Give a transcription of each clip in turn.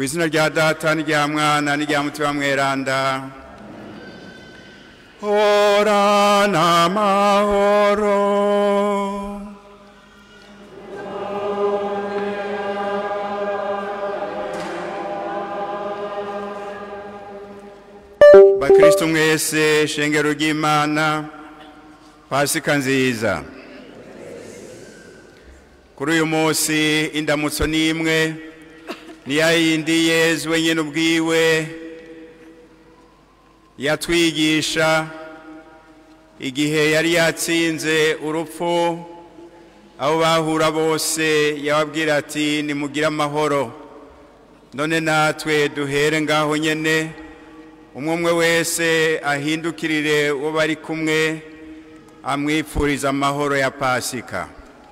izina rya data n'irya mwana n'irya mutima mweranda horana amahoro bakristo mwese shengero ry'imana pasika nziza kuri uyu munsi indamutso ni imwe ni ya yindi yezu wenyine ubwiwe yatwigisha igihe yari yatsinze urupfu abo bahura bose yababwira ati nimugire amahoro none natwe duhere ngaho nyene umwe umwe wese ahindukirire uwo bari kumwe amwipfuriza amahoro ya pasika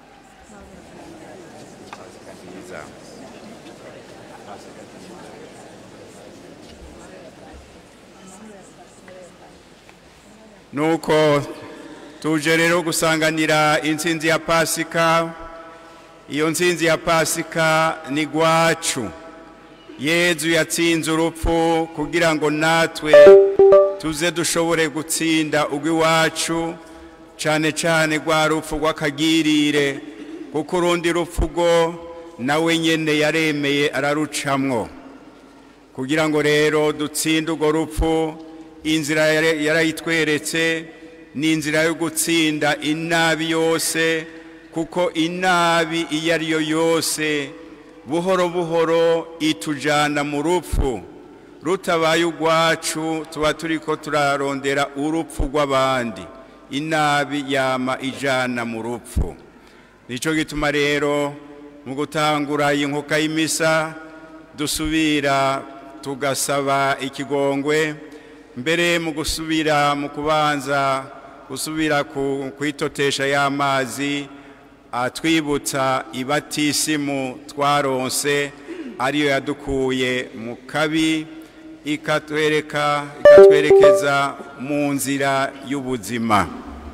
nuko tuje rero gusanganira intsinzi ya pasika iyo ntsinzi ya pasika ni gwacu yezu yatsinze urupfu kugira ngo natwe tuze dushobore gutsinda urw'iwacu cyane cyane rwa rupfu rw'akagirire kuko urundi rupfu rwo nawe nyine yaremeye ararucamwo kugira ngo rero dutsinde urwo rupfu inzira yarayitweretse ni inzira yo gutsinda inabi yose kuko inabi iyo ari yo yose buhoro buhoro itujyana mu rupfu rutabaye urwacu tuba turi ko turarondera urupfu rw'abandi inabi yama ijana mu rupfu nicyo gituma rero mu gutangura iyi nkuka y'imisa dusubira tugasaba ikigongwe mbere mu gusubira mu kubanza gusubira kwitotesha y'amazi atwibutsa ibatisimu twaronse ariyo yadukuye mu kabi ikatwereka ikatwerekeza mu nzira y'ubuzima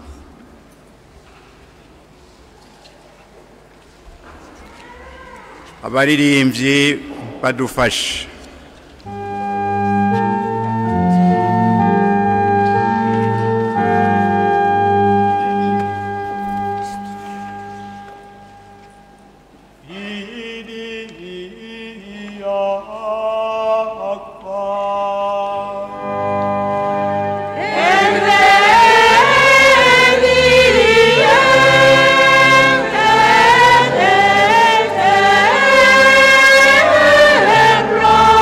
abaririmbyi badufashe Amen.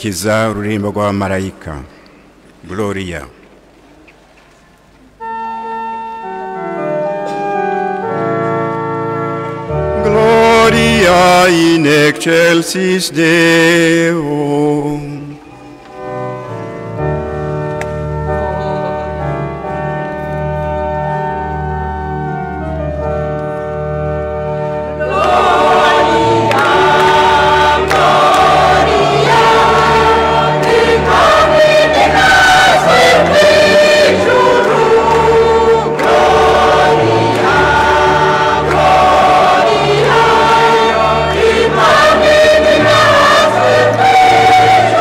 gukurikiza ururirimbo rw'abamarayika gloria gloria in excelsis deo Gloria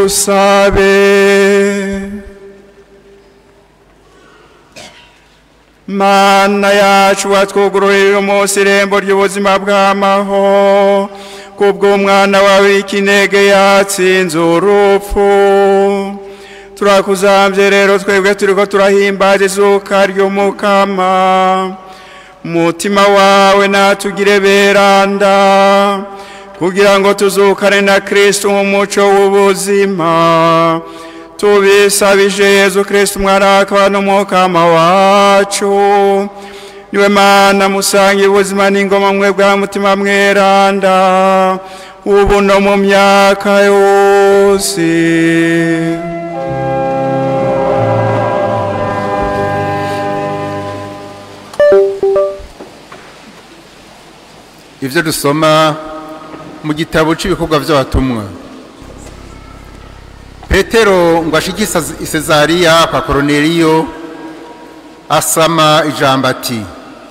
dusabe mana yacu watwugururira umunsi irembo ry'ubuzima bw'amaho kubw'umwana wawe w'ikinege yatsinze urupfu turakuzambye rero twebwe turiko turahimbaza izuka ry'umukama umutima wawe natugire beranda kugira ngo tuzukane na kristo nk'umuco w'ubuzima tubisabije yezu kristo umwaraka n'umukama wacu niwe mana musange ubuzima n'ingoma mwe bwa mutima mweranda ubu no mu myaka yose ibyo dusoma mu gitabo cy'ibikorwa by'abatumwa petero ngo ashike i Sezariya kwa koroneriyo asama ijambo ati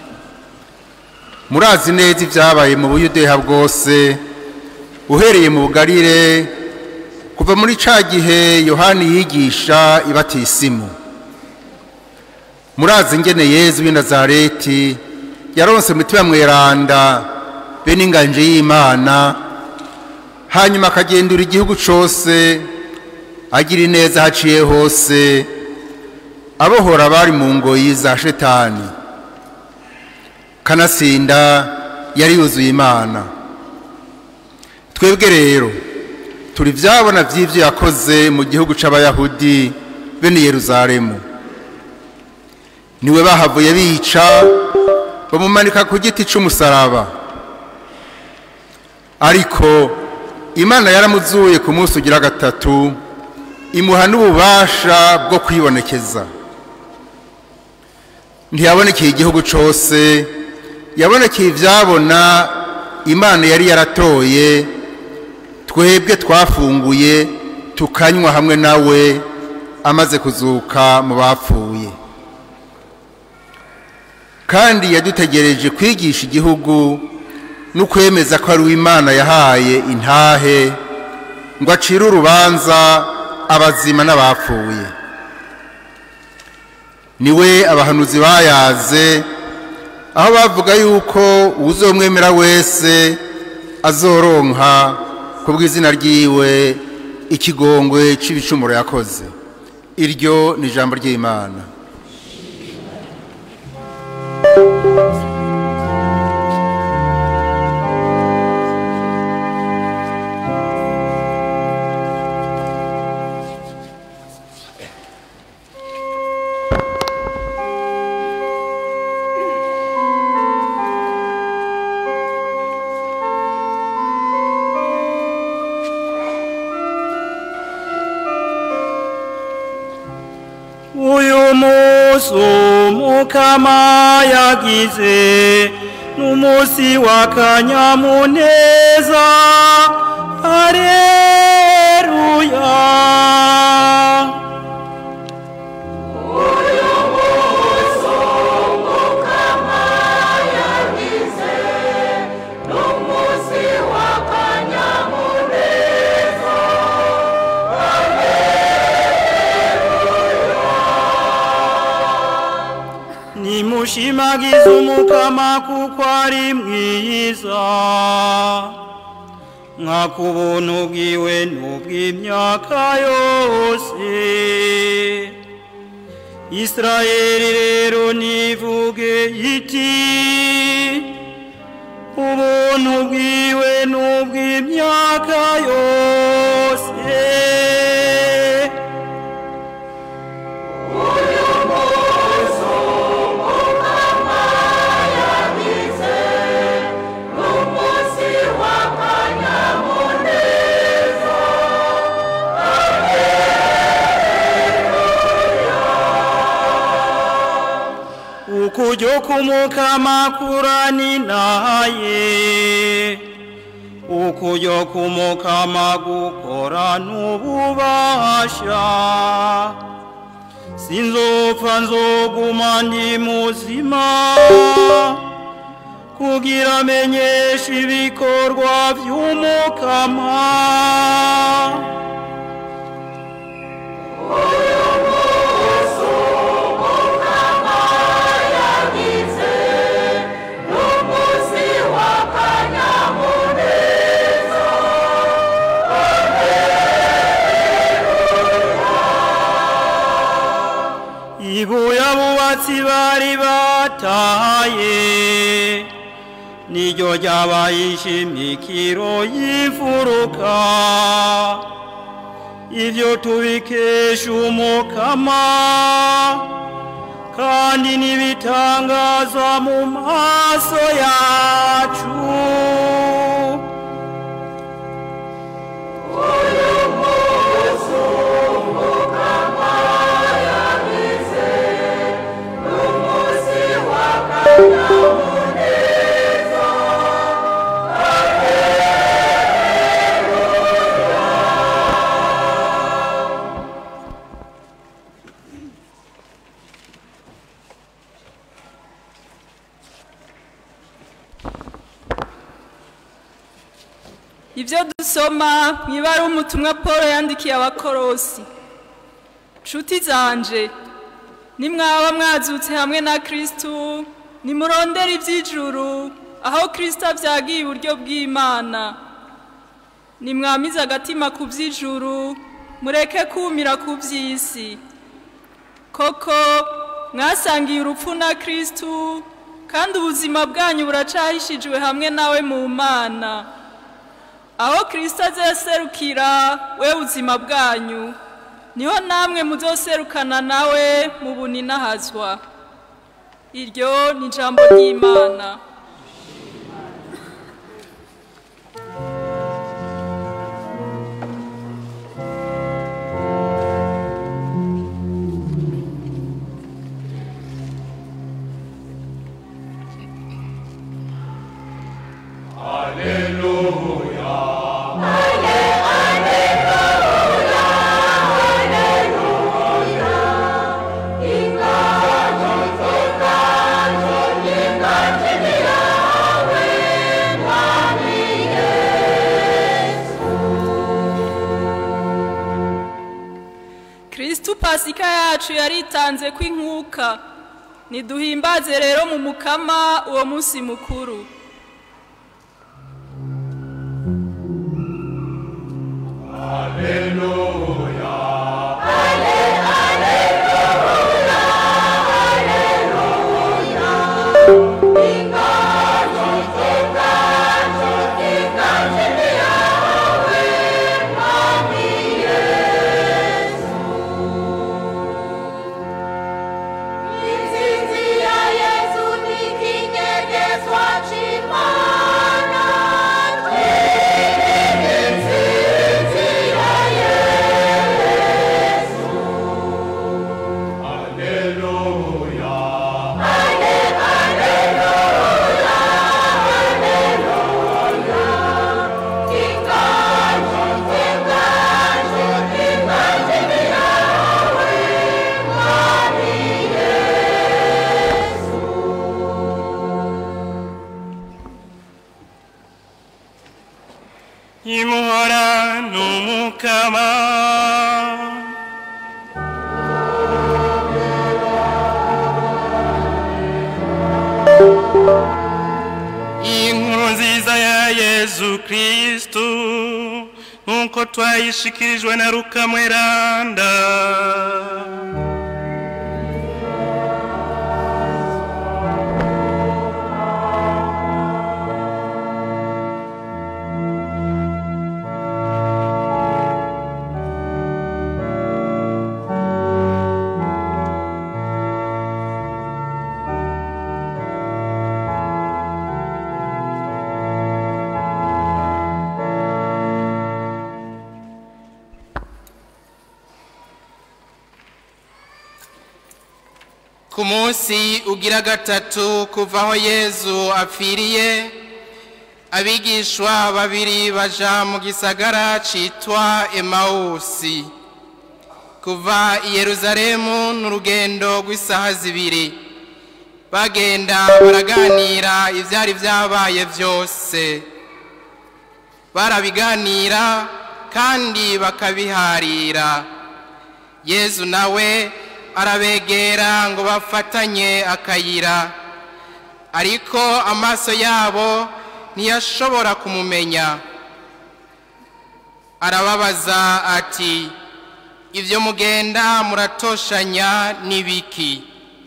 murazi neza ibyabaye mu buyudeha bwose uhereye mu bugarire kuva muri ca gihe yohani yigisha ibatisimu murazi ingene yezu w'i nazareti yaronse umutima mweranda be n'inganje y'imana hanyuma akagendura igihugu cyose agira ineza haciye hose abohora abari mu ngoyi za shetani kanasinda yari yuzuye imana twebwe rero turi byabona by'ibyo yakoze mu gihugu cy'abayahudi bene yeruzalemu niwe bahavuye bica bamumanika ku giti cy'umusaraba ariko imana yaramuzuye ku munsi ugira gatatu imuha n'ububasha bwo kwibonekeza ntiyabonekeye igihugu cyose yabonekeye ibyabona imana yari yaratoye twebwe twafunguye tukanywa hamwe nawe amaze kuzuka mu bapfuye kandi yadutegereje kwigisha igihugu no kwemeza ko ari uw'imana yahaye intahe ngo acire urubanza abazima n'abapfuye niwe abahanuzi bayaze aho bavuga yuko uzomwemera wese azoronka ku bw'izina ryiwe ikigongwe cy'ibicumuro yakoze iryo ni ijambo ry'imana uyu munsi umukama yagize n'umunsi w'akanyamuneza areruya nimushimagize umukama kuko ari mwiza mwaka ubuntu bwiwe n'ubw'imyaka yose isirayeli rero nivuge iti ubuntu bwiwe n'ubw'imyaka yose ukujya kumukama kurani naye ukujya kumukama gukora n'ububasha sinzopfa nzoguma ndi muzima kugira amenyeshe ibikorwa by'umukama ibuye abubatsi bari bataye niryo ryabaye ishimikiro y'imfuruka ivyo tubikesha umukama kandi n'ibitangaza mu maso yacu ibyo dusoma mu ibara umutumwa paul yandikiye abakorosi nshuti zanje nimwaba mwazutse hamwe na kirisitu nimurondere iby'ijuru aho kirisito abyagiye iburyo bw'imana nimwamize agatima ku by'ijuru mureke kumira ku by'isi koko mwasangiye urupfu na kirisitu kandi ubuzima bwanyu buracahishijwe hamwe nawe mu mana aho kirisito azeserukira we buzima bwanyu niho namwe muzoserukana nawe mu buninahazwa iryo ni ijambo ry'imana kirisitu pasika yacu yaritanze kw'inkuka niduhimbaze rero mu mukama uwo munsi mukuru Insinzi ya Yesu ni kinyegezwa c'Imana. Insinzi ya Yesu. Ingaji, ingaji, ingaji ni yawe, Mwami Yesu. imuhora n'umukama inkuru nziza ya yezu kristu nk'uko twayishikirijwe na ruka mweranda ku munsi ugira gatatu kuva aho yezu apfiriye abigishwa babiri baja mu gisagara citwa emawusi kuva i yeruzalemu n'urugendo rw'isaha zibiri bagenda baraganira ivyari vyabaye vyose barabiganira kandi bakabiharira yezu nawe arabegera ngo bafatanye akayira ariko amaso yabo ntiyashobora kumumenya arababaza ati ibyo mugenda muratoshanya n'ibiki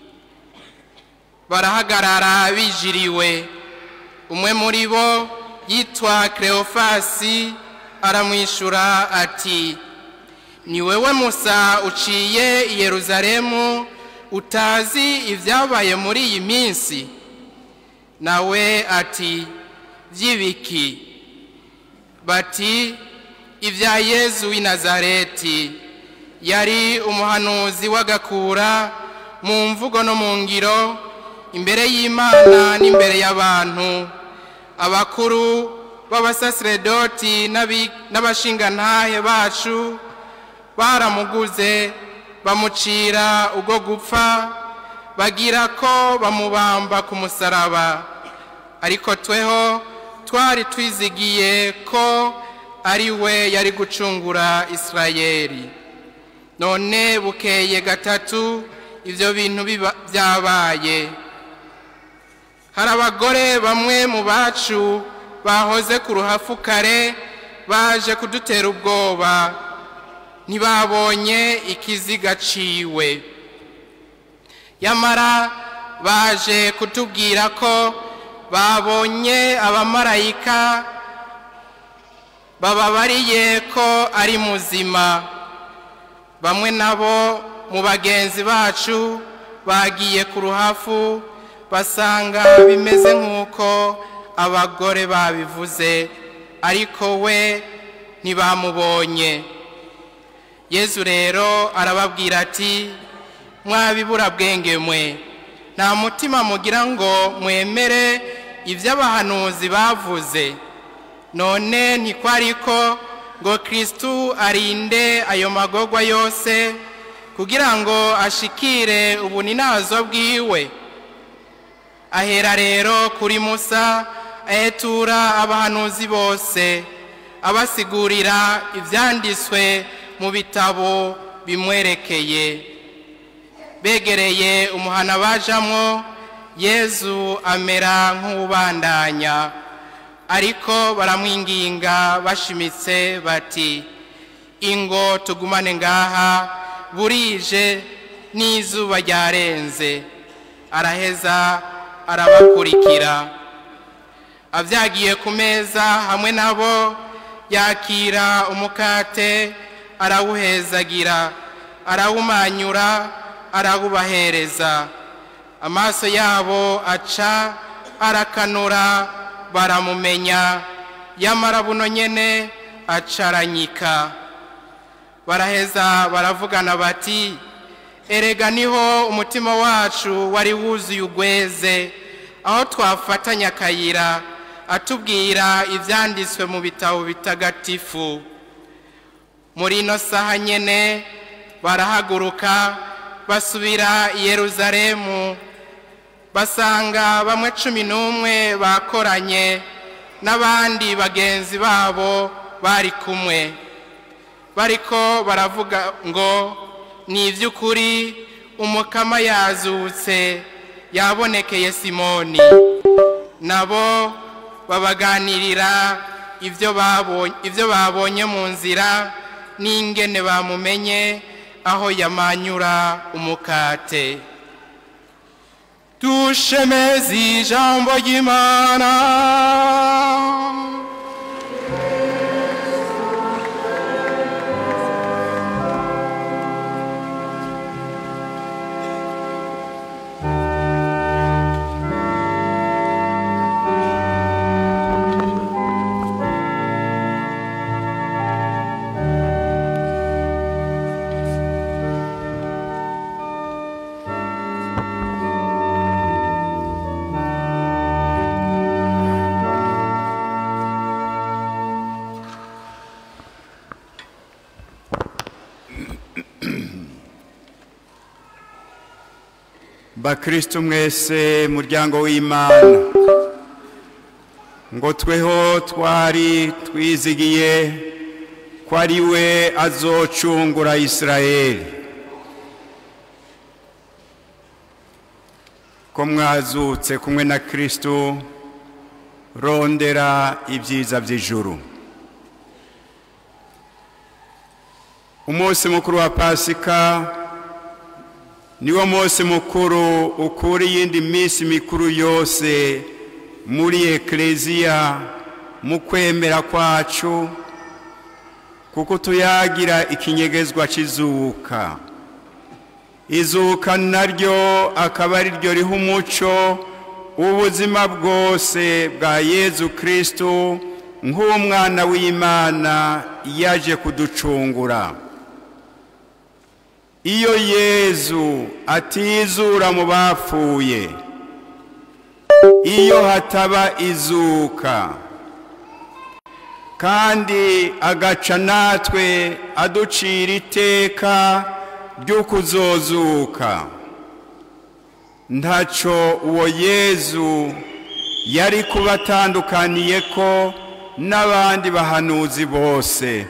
barahagarara bijiriwe umwe muri bo yitwa Cleophasi aramwishyura ati ni wewe musa uciye i Yeruzalemu utazi ibyabaye muri iyi minsi nawe ati by'ibiki bati ibya yezu w'i nazareti yari umuhanuzi w'agakura mu mvugo no mu ngiro imbere y'imana n'imbere y'abantu abakuru b'abasasiredoti n'abashingantahe bacu baramuguze bamucira ubwo gupfa bagira ko bamubamba ku musaraba ariko tweho twari twizigiye ko ari we yari gucungura isirayeli none bukeye gatatu ibyo bintu byabaye hari abagore bamwe mu bacu bahoze ku ruhafu kare baje kudutera ubwoba ntibabonye ikiziga ciwe yamara baje kutubwira ko babonye abamarayika bababariye ko ari muzima bamwe nabo mu bagenzi bacu bagiye ku ruhafu basanga bimeze nk'uko abagore babivuze ariko we ntibamubonye yezu rero arababwira ati mwabibura bwenge mwe nta mutima mugira ngo mwemere ibyo abahanuzi bavuze none ntikwari ko ngo kirisitu arinde ayo magogwa yose kugira ngo ashikire ubuninazo bwiwe ahera rero kuri musa ahetura abahanuzi bose abasigurira ibyanditswe mu bitabo bimwerekeye begereye umuhana bajamwo yezu amera nk'ubandanya ariko baramwinginga bashimitse bati ingo tugumane ngaha burije n'izuba ryarenze araheza arabakurikira abyagiye ku meza hamwe nabo yakira umukate arawuhezagira arawumanyura arawubahereza amaso yabo aca arakanura baramumenya yamara buno nyene acaranyika baraheza baravugana bati erega niho umutima wacu wari wuzuye ugweze aho twafatanya akayira atubwira ibyanditswe mu bitabo bitagatifu muri ino saha nyene barahaguruka basubira i yeruzalemu basanga bamwe cumi n'umwe bakoranye n'abandi bagenzi babo bari kumwe bariko baravuga ngo ni iby'ukuri umukama yazutse yabonekeye simoni nabo babaganirira ibyo babonye mu nzira n'ingene bamumenye aho yamanyura umukate dushemeze ijambo ry'imana bakristo mwese muryango w'imana ngo tweho twari twizigiye ko ari we azocungura isirayeli ko mwazutse kumwe na kristo rondera ibyiza by'ijuru umunsi mukuru wa pasika niwo munsi mukuru ukura iyindi minsi mikuru yose muri ekleziya mu kwemera kwacu kuko tuyagira ikinyegezwa cy'izuka izuka naryo akaba ari ryo riha umuco ubuzima bwose bwa yezu kristo nk'umwana w'imana yaje kuducungura iyo yezu atizura mu bapfuye iyo hataba izuka kandi agaca natwe aducira iteka ryo kuzozuka ntaco uwo yezu yari kuba atandukaniye ko n'abandi bahanuzi bose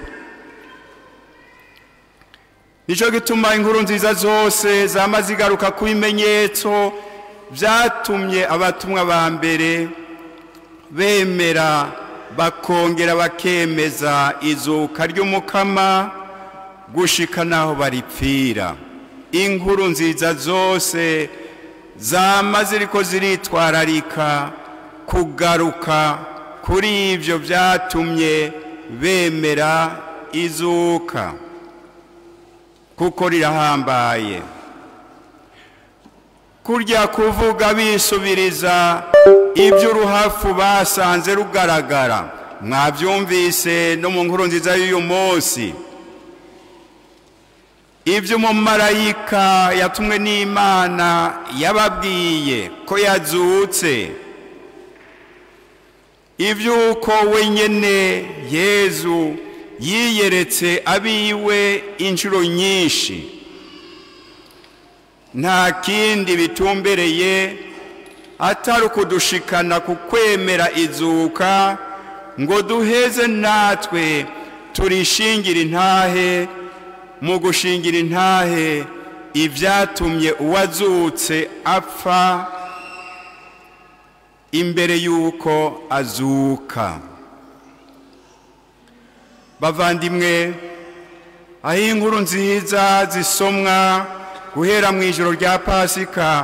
nicyo gituma inkuru nziza zose zama zigaruka ku bimenyetso byatumye abatumwa ba mbere bemera bakongera bakemeza izuka ry'umukama gushika n'aho baripfira inkuru nziza zose zama ziriko ziritwararika kugaruka kuri ibyo byatumye bemera izuka kuko rirahambaye kurya kuvuga bisubiriza iby'uruhafu basanze rugaragara mwabyumvise no mu nkuru nziza y'uyu munsi iby'umumarayika yatumwe n'imana yababwiye ko yazutse iby'uko wenyine yezu yiyeretse abiwe inshuro nyinshi nta kindi bitumbereye atari ukudushikana ku kwemera izuka ngo duheze natwe turishingira intahe mu gushingira intahe ibyatumye uwazutse apfa imbere y'uko azuka bavandimwe aho inkuru nziza zisomwa guhera mu ijoro rya pasika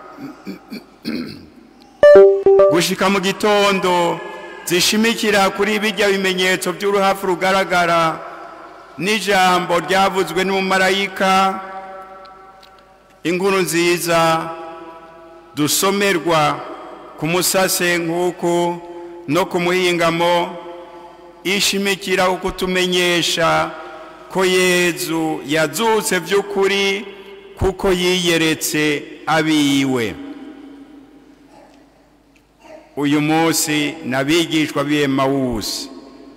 gushika mu gitondo zishimikira kuri bijya bimenyetso by'uruhafu rugaragara n'ijambo ryavuzwe n'umumarayika inkuru nziza dusomerwa ku musase nk'uku no ku muhingamo ishimikira kutumenyesha ko yezu yazutse by'ukuri kuko yiyeretse abiwe uyu munsi n'abigishwa b'emawusi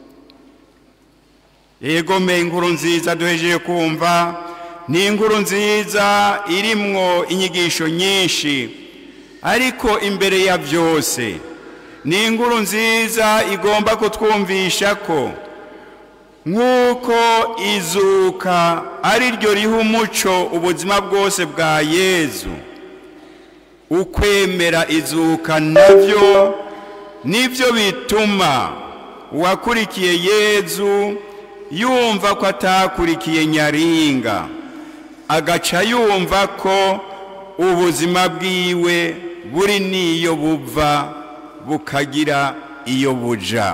yegome inkuru nziza duhejeje kumva ni inkuru nziza irimwo inyigisho nyinshi ariko imbere ya byose ni inkuru nziza igomba kutwumvisha ko nk'uko izuka ari ryo riha umuco ubuzima bwose bwa yezu ukwemera izuka nabyo nibyo bituma uwakurikiye yezu yumva ko atakurikiye nyaringa agaca yumva ko ubuzima bwiwe buri n'iyo buva bukagira iyo buja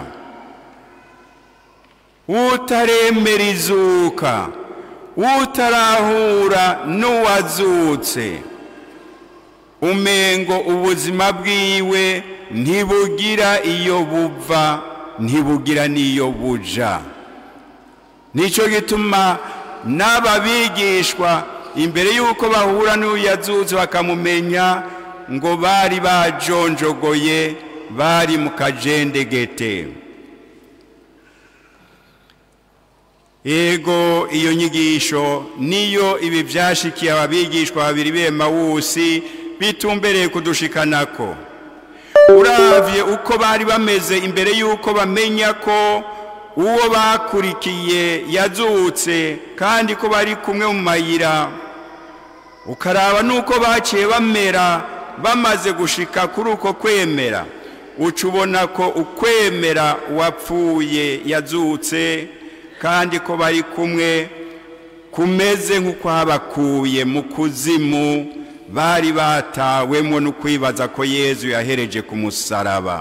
utaremera izuka utarahura n'uwazutse umengo ubuzima bwiwe ntibugira iyo buva ntibugira n'iyo buja nicyo gituma n'aba bigishwa imbere y'uko bahura n'uyazutse bakamumenya ngo bari bajonjogoye bari mu kajendegete yego iyo nyigisho niyo ibi byashikiye ababigishwa babiri b'emawusi bitumbereye kudushikanako uravye uko bari bameze imbere y'uko bamenya ko uwo bakurikiye yazutse kandi ko bari kumwe mu mayira ukaraba n'uko baciye bamera bamaze gushika kuri uko kwemera uca ubona ko ukwemera uwapfuye yazutse kandi ko bari kumwe kumeze nk'ukwabakuye mu kuzimu bari batawemo no kwibaza ko yezu yahereje ku musaraba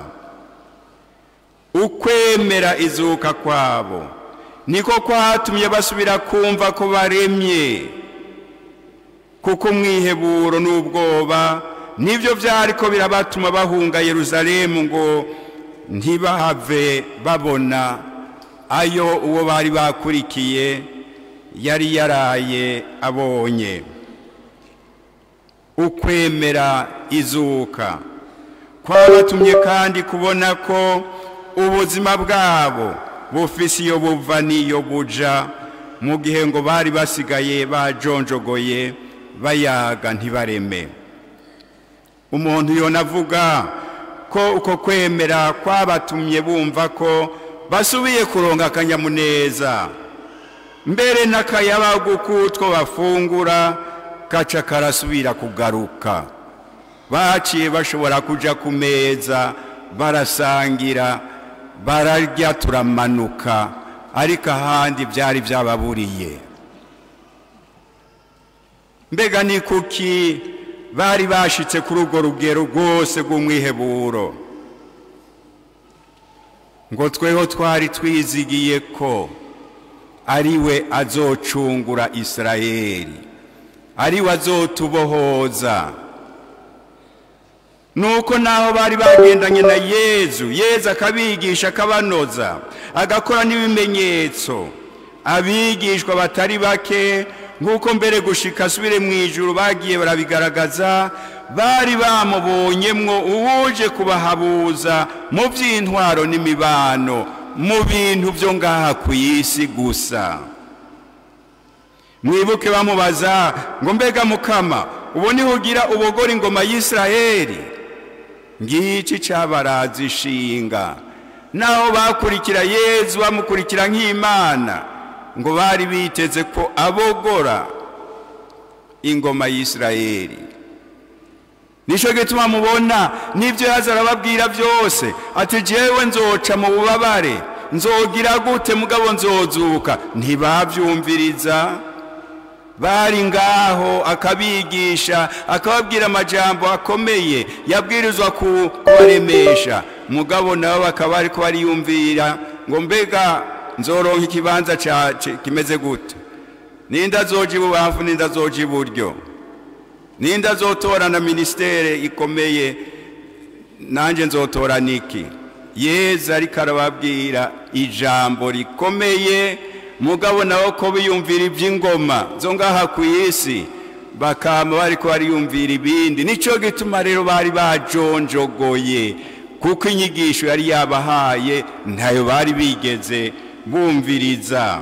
ukwemera izuka kwabo niko kwatumye basubira kumva ko baremye kuko umwiheburo n'ubwoba nibyo byari ko birabatuma bahunga yeruzalemu ngo ntibahave babona ayo uwo bari bakurikiye yari yaraye abonye ukwemera izuka kwabatumye kandi kubona ko ubuzima bwabo bufise iyo buva n'iyo buja mu gihe ngo bari basigaye bajonjogoye bayaga ntibareme umuntu yonavuga ko uko kwemera kwabatumye bumva ko basubiye kuronga akanyamuneza mbere n'akayabagu k'utwo bafungura gaca karasubira kugaruka baciye bashobora kuja ku meza barasangira bararya turamanuka ariko ahandi byari byababuriye mbega ni kuki bari bashitse kuri urwo rugero rwose rw'umwiheburo ngo tweho twari twizigiye ko ari we azocungura isirayeli ari we azotubohoza nuko naho bari bagendanye na yezu yezu akabigisha akabanoza agakora n'ibimenyetso abigishwa batari bake nk'uko mbere gushika asubire mu ijuru bagiye barabigaragaza bari bamubonyemwo uwuje kubahabuza mu by'intwaro n'imibano mu bintu byo ngaha ku isi gusa mwibuke bamubaza ngo mbega mukama ubu niho ugira ubogora ingoma y'isiraheli ngiki cyabaraza ishinga naho bakurikira yezu bamukurikira nk'imana ngo bari biteze ko abogora ingoma y'isiraheli nicyo gituma mubona n'ibyo yaza arababwira byose ati jewe nzoca mu bubabare nzogira gute mugabo nzozuka ntibabyumviriza bari ngaho akabigisha akababwira amajambo akomeye yabwirizwa kubaremesha mugabo nabo bakaba ariko bariyumvira ngo mbega nzoronka ikibanza kimeze gute ninda zoja ibubamfu ninda zoja iburyo ninda zotora na ministere ikomeye nanjye nzotora niki yezu ariko arababwira ijambo rikomeye mugabo nabo ko biyumvira iby'ingoma zo ngaha ku isi bakaba bari ko bariyumvira ibindi nicyo gituma rero bari bajonjogoye kuko inyigisho yari yabahaye ntayo bari bigeze bumviriza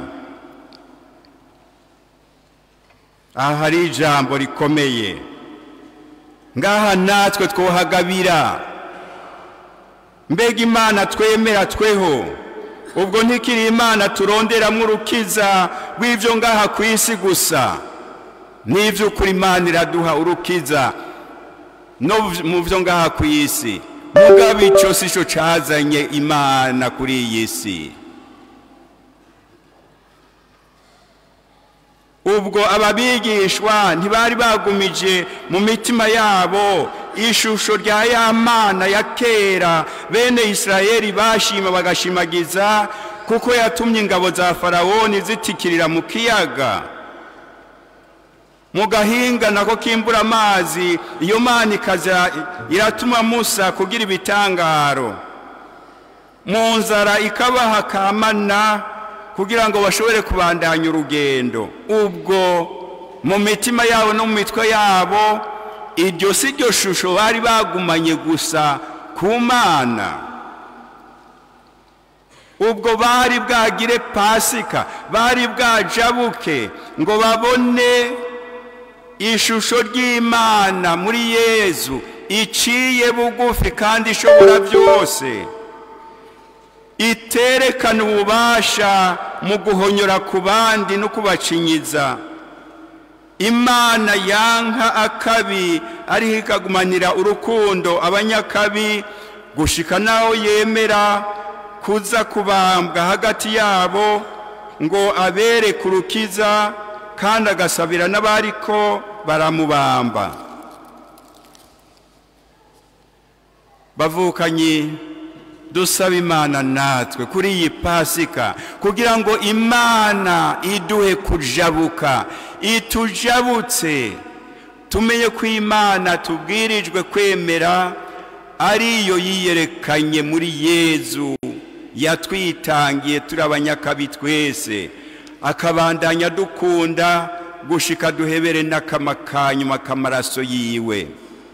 aha hari ijambo rikomeye ngaha natwe twohagabira mbega imana twemera tweho ubwo ntikiri imana turonderamo urukiza rw'ibyo ngaha ku isi gusa n'iby'ukuri imana iraduha urukiza no mu byo ngaha ku isi mugabo icyo si cyo cyazanye imana kuri iyi si ubwo ababigishwa ntibari bagumije mu mitima yabo ishusho rya ya mana ya kera bene isirayeli bashima bagashimagiza kuko yatumye ingabo za farawoni zitikirira mu kiyaga mu gahinga nako kimbura amazi iyo mana ikaza iratuma musa kugira ibitangaro mu nzara ikabaha kamana kugira ngo bashobore kubandanya urugendo ubwo mu mitima yabo no mu mitwe yabo iryo si ryo shusho bari bagumanye gusa ku mana ubwo bari bwagire pasika bari bwajabuke ngo babone ishusho ry'imana muri yezu iciye bugufi kandi ishobora byose iterekana ububasha mu guhonyora ku bandi no kubacinyiza imana yanka akabi ariho ikagumanira urukundo abanyakabi gushika naho yemera kuza kubambwa hagati yabo ngo abere kurukiza kandi agasabira n'abariko baramubamba bavukanyi dusaba imana natwe kuri iyi pasika kugira ngo imana iduhe kujabuka itujabutse tumenye ko imana tubwirijwe kwemera ariyo yiyerekanye muri yezu yatwitangiye turi abanyakabi twese akabandanya dukunda gushika duhebere n'akama kanyuma k'amaraso yiwe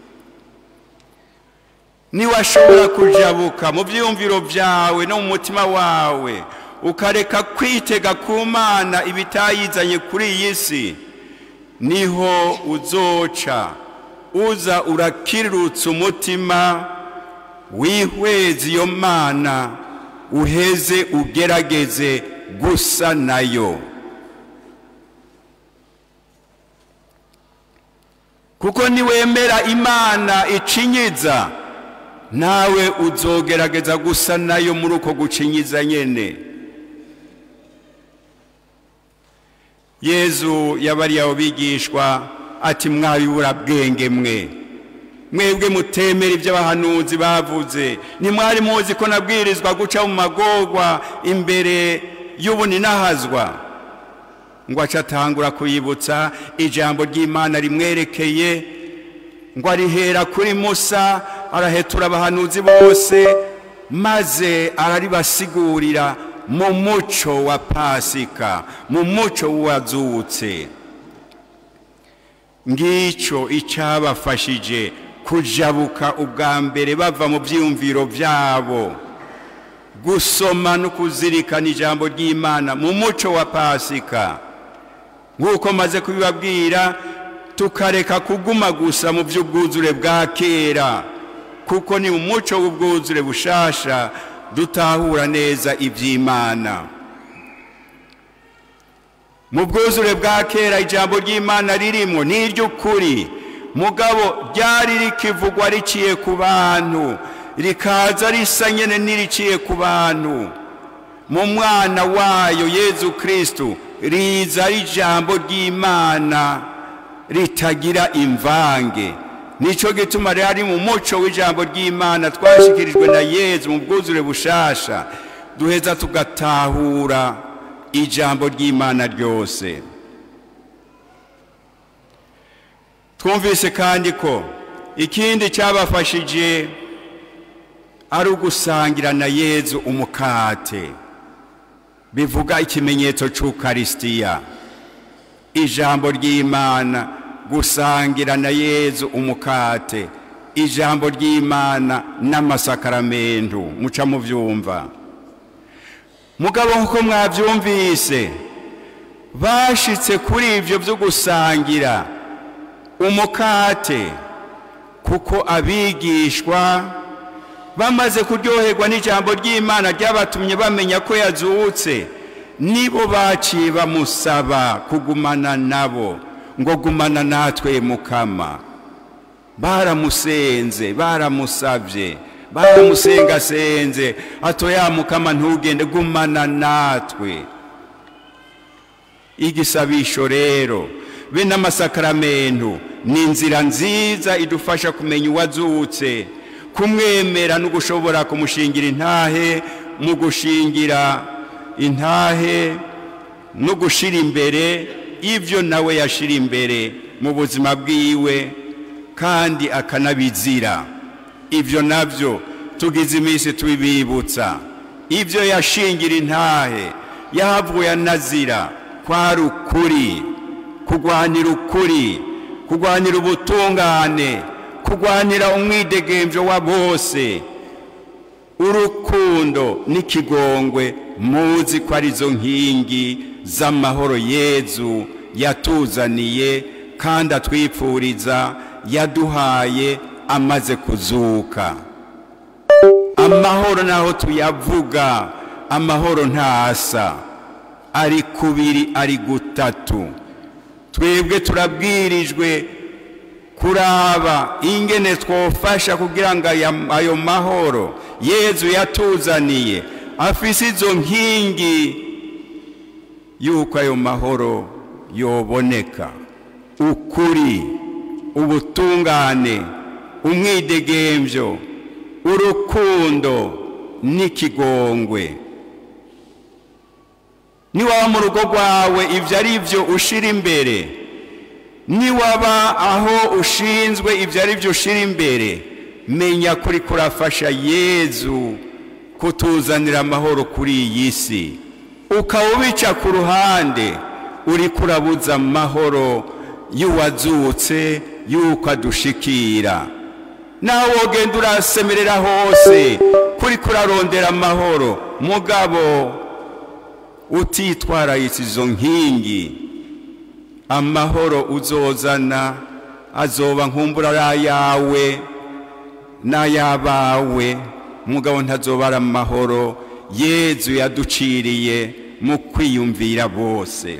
niwashobora kujabuka mu byiyumviro byawe no mu mutima wawe ukareka kwitega ku mana ibitayizanye kuri iyi si niho uzoca uza urakirutsa umutima wihweza iyo mana uheze ugerageze gusa nayo kuko niwemera imana icinyiza nawe uzogerageza gusa nayo muri uko gucinyiza nyene yezu yabariye abo bigishwa ati mwabibura bwenge mwe mwebwe mutemera ibyo abahanuzi bavuze ntimwari muzi ko nabwirizwa guca mu magorwa imbere y'ubuninahazwa ngo aca atangura kuyibutsa ijambo ry'imana rimwerekeye ngo arihera kuri musa arahetura abahanuzi bose maze araribasigurira mu muco wa pasika mu muco wazutse ngicyo icyabafashije kujabuka ubwa mbere bava mu byiyumviro byabo gusoma no kuzirikana ijambo ry'imana mu muco wa pasika nk'uko maze kubibabwira tukareka kuguma gusa mu by'ubwuzure bwa kera kuko ni umuco w'ubwuzure bushasha dutahura neza iby'imana mu bwuzure bwa kera ijambo ry'imana ririmo ni iry'ukuri mugabo ryari rikivugwa riciye ku bantu rikaza risa nyine n'iriciye ku bantu mu mwana wayo yezu kirisitu riza ari ijambo ry'imana ritagira imvange nicyo gituma rero ari mu muco w'ijambo ry'imana twashyikirijwe na yezu mu bwuzure bushasha duheza tugatahura ijambo ry'imana ryose twumvise kandi ko ikindi cyabafashije ari ugusangira na yezu umukate bivuga ikimenyetso cy'ukarisitiya ijambo ry'imana gusangira na yezu umukate ijambo ry'imana n'amasakaramentu muca mu byumva mugabo nk'uko mwabyumvise bashitse kuri ibyo byo gusangira umukate kuko abigishwa bamaze kuryoherwa n'ijambo ry'imana ryabatumye bamenya ko yazutse nibo baciye bamusaba kugumana nabo ngo gumana natwe mukama baramusenze baramusabye baramusengasenze atoya mukama ntugende gumana natwe igisabisho rero be n'amasakaramentu ni inzira nziza idufasha kumenya uwazutse kumwemera no gushobora kumushingira intahe mu gushingira intahe no gushyira imbere ibyo nawe yashyira imbere mu buzima bwiwe kandi akanabizira ibyo nabyo tugize iminsi tubibibutsa ibyo yashingira intahe yahavuye anazira kwari ukuri kurwanira ukuri kurwanira ubutungane kurwanira umwidegembyo wa bose urukundo n'ikigongwe muzi ko arizo nkingi z'amahoro yezu yatuzaniye kandi atwipfuriza yaduhaye amaze kuzuka amahoro naho tuyavuga amahoro ntasa ari kubiri ari gutatu twebwe turabwirijwe kuraba ingene twofasha kugira ngo aya- ayo mahoro yezu yatuzaniye afise izo nkingi yuko ayo mahoro yoboneka ukuri ubutungane umwidegemvyo urukundo n'ikigongwe niwaba mu rugo rwawe ibyo ari byo ushira imbere niwaba aho ushinzwe ibyo ari byo ushira imbere menya kuri kurafasha yezu kutuzanira amahoro kuri iyi si ukaba ubica ku ruhande uri kurabuza amahoro y'uwazutse y'uko adushikira nawe wogenda urasemerera hose kuri kurarondera amahoro mugabo utitwararitse izo nkingi amahoro uzozana azoba nkumbura ari ayawe n'ay'abawe mugabo ntazoba ari amahoro yezu yaduciriye mu kwiyumvira bose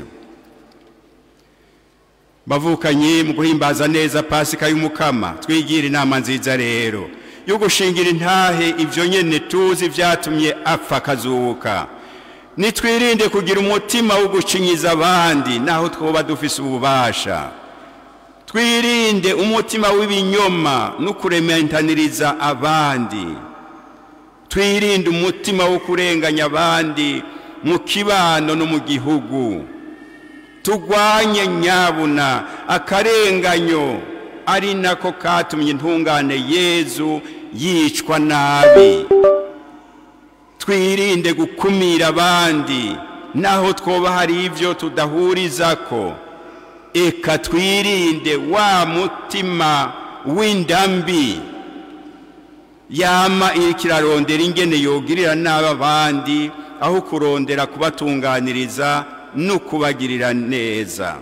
bavukanye mu guhimbaza neza pasika y'umukama twigira inama nziza rero yo gushingira intahe ibyo nyene tuzi vyatumye apfa akazuka nitwirinde kugira umutima wo gucinyiza abandi naho twoba dufise ububasha twirinde umutima w'ibinyoma no kurementaniriza abandi twirinde umutima wo kurenganya abandi mu kibano no mu gihugu tugwanye nyabuna akarenganyo ari nako katumye intungane yezu yicwa nabi twirinde gukumira abandi naho twoba hari ibyo tudahurizako eka twirinde wa mutima w'indambi yama iriko irarondera ingene yogirira nabi abandi aho kurondera kubatunganiriza no kubagirira neza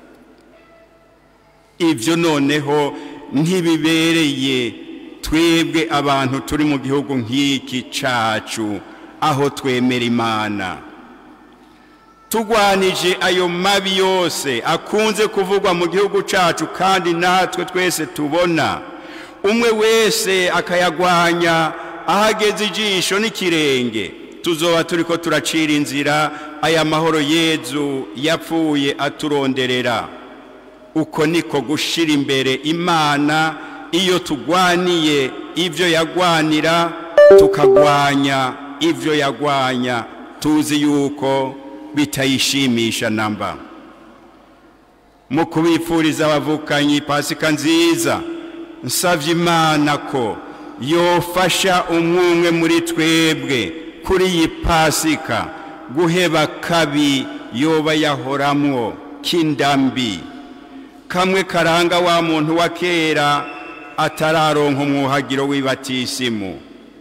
ibyo noneho ntibibereye twebwe abantu turi mu gihugu nk'iki cacu aho twemera imana tugwanije ayo mabi yose akunze kuvugwa mu gihugu cacu kandi natwe twese tubona umwe wese akayagwanya ahageze ijisho n'ikirenge tuzoba turiko turacira inzira aya mahoro yezu yapfuye aturonderera uko niko gushira imbere imana iyo tugwaniye ibyo yagwanira tukagwanya ibyo yagwanya tuzi yuko bitayishimisha namba mu kubifuriza abavukanyi pasika nziza nsavye imana ko yofasha umwumwe muri twebwe kuri iyi pasika guheba kabi yoba yahoramwo k'indambi kamwe karanga wa muntu wa kera atararonka umwuhagiro w'ibatisimu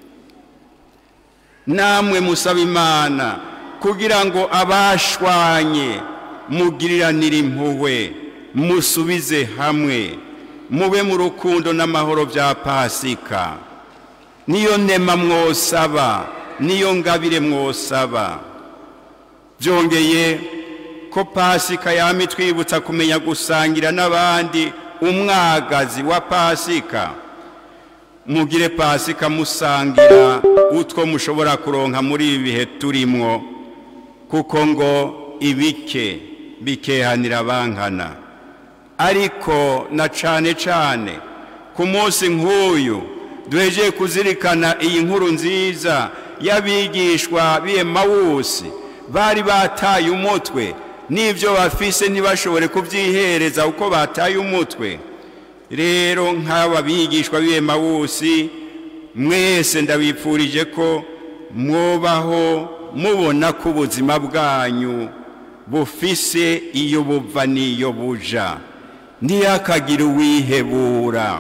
namwe musaba imana kugira ngo abashwanye mugiriranire impuhwe musubize hamwe mube mu rukundo n'amahoro bya pasika niyo nema mwosaba niyo ngabire mwosaba byongeye ko pasika yama itwibutsa kumenya gusangira n'abandi umwagazi wa pasika mugire pasika musangira utwo mushobora kuronka muri ibi bihe turimwo kuko ngo ibike bikehanira abankana ariko na cane cane ku munsi nk'uyu duhejeye kuzirikana iyi nkuru nziza y'abigishwa b'emawusi bari bataye umutwe n'ibyo bafise ntibashobore kubyihereza uko bataye umutwe rero nk'aba bigishwa b'emawusi mwese ndabipfurije ko mwubaho mubona ko ubuzima bwanyu bufise iyo buva n'iyo buja ntiyakagire uwihebura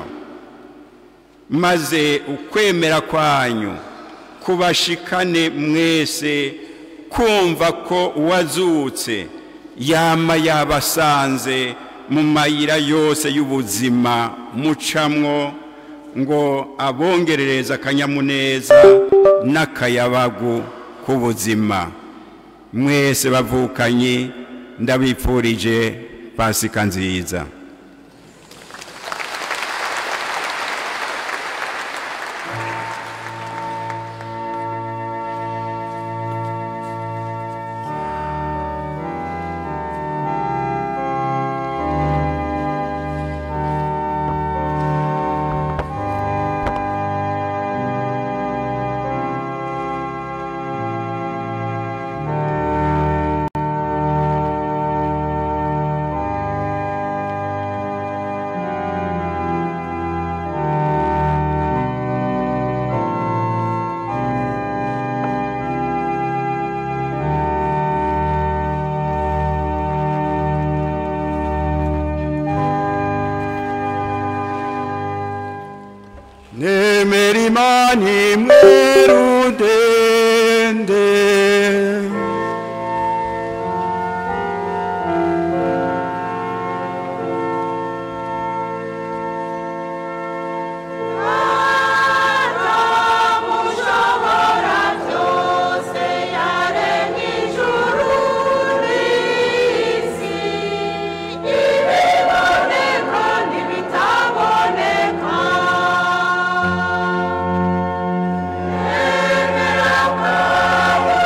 maze ukwemera kwanyu kubashikane mwese kumva ko uwazutse yama yabasanze mu mayira yose y'ubuzima mucamwo ngo abongerereze akanyamuneza n'akayabagu k'ubuzima mwese bavukanye ndabipfurije pasika nziza nemera imana imwe rudende mushobora byose yaremye ijuru n'isi ibiboneka n'ibitaboneka emera kwawe